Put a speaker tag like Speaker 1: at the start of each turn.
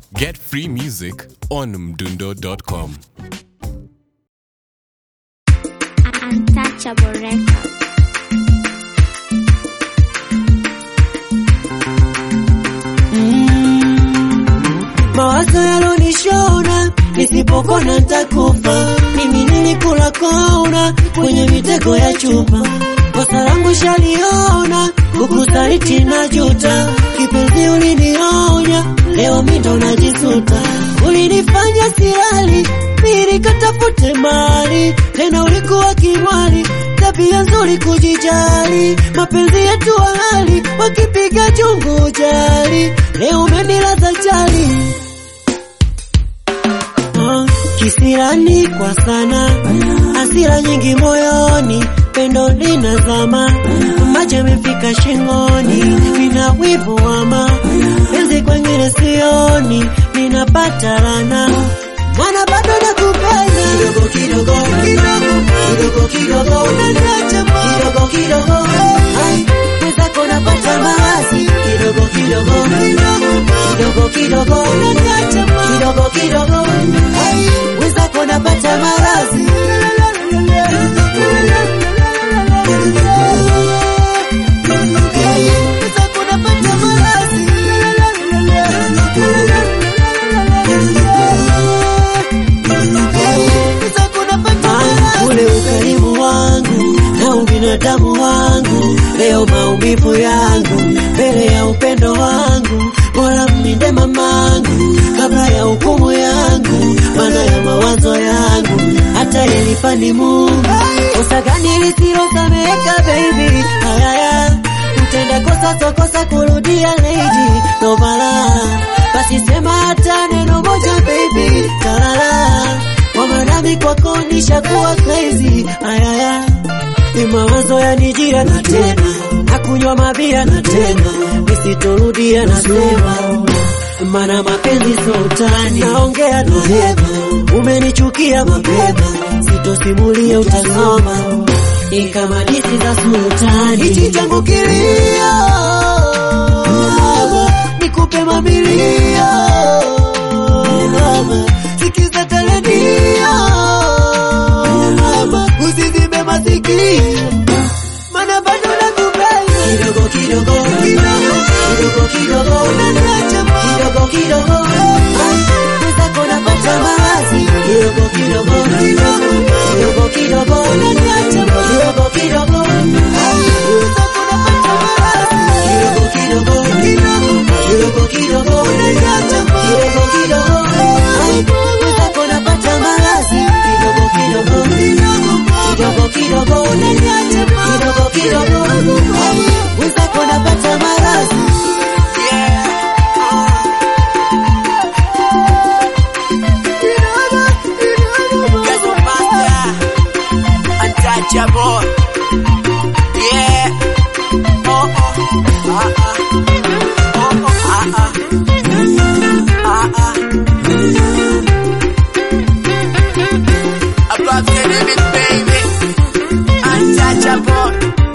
Speaker 1: Get free music on mdundo.com.
Speaker 2: Untouchable Records.
Speaker 3: mawazo yalonishona nisipokona ntakufa mimi nilikula kona kwenye mitego ya chupa kosa langu shaliona kukusaliti na juta kipenzi ulinionya leo mindo najisuta ulinifanya silali nilikatafute mali tena ulikuwa kimwali tabia nzuri kujijali mapenzi yetu hali wakipiga chungu jali leo umenilaza chali Ah, kisirani kwa sana hasira nyingi moyoni pendo linazama macho yamefika shingoni nina wivu wama penzi kwengine sioni ninapata rana mwana bado nakupenda kidogo kidogo kidogo kidogo kidogo unaniacha kidogo kidogo Ai, mwenzako napata mawazi kidogo kidogo kidogo kidogo unaniacha kidogo kidogo Ai, mwenzako napata mawazi mwenzako napata mawazi ule ukarimu wangu na ubinadamu wangu, leo maumivu yangu mbele ya upendo wangu, bora mlinde mamangu kabla ya hukumu yangu, maana ya mawazo yangu hata yelipa ni Mungu. Kosa gani lisilosameka baby? Ayaya, mtenda kosa sokosa kurudia lady, no bala basi sema hata neno moja baby, talala kwa nami kwako nishakuwa crazy ayaya ni mawazo yanijia na tena na kunywa mabia na tena nisitorudia nasema mana mapenzi sultani naongea na hema umenichukia mapema sitosimulia utasoma ni kama disi za sultani hichi changu kilio nikupe mamilio mama sikiza teledio mama usizibe masikio mana bado nakupenda kidogo kidogo kidogo kidogo unaniacha kidogo kidogo Ai, mwenzako napata mawazi kidogo kidogo kidogo kidogo unaniacha kidogo kidogo Ai, mwenzako napata mawazi kidogo kidogo kidogo kidogo unaniacha kidogo kidogo Ai, mwenzako napata mawazi kidogo kidogo kidogo kidogo unaniacha kidogo kidogo Ai, mwenzako napata mawazi
Speaker 4: Untouchable. Yeah. Oh oh. Ah ah. Oh oh. Ah ah. Ah ah. Above the limit, baby. Untouchable.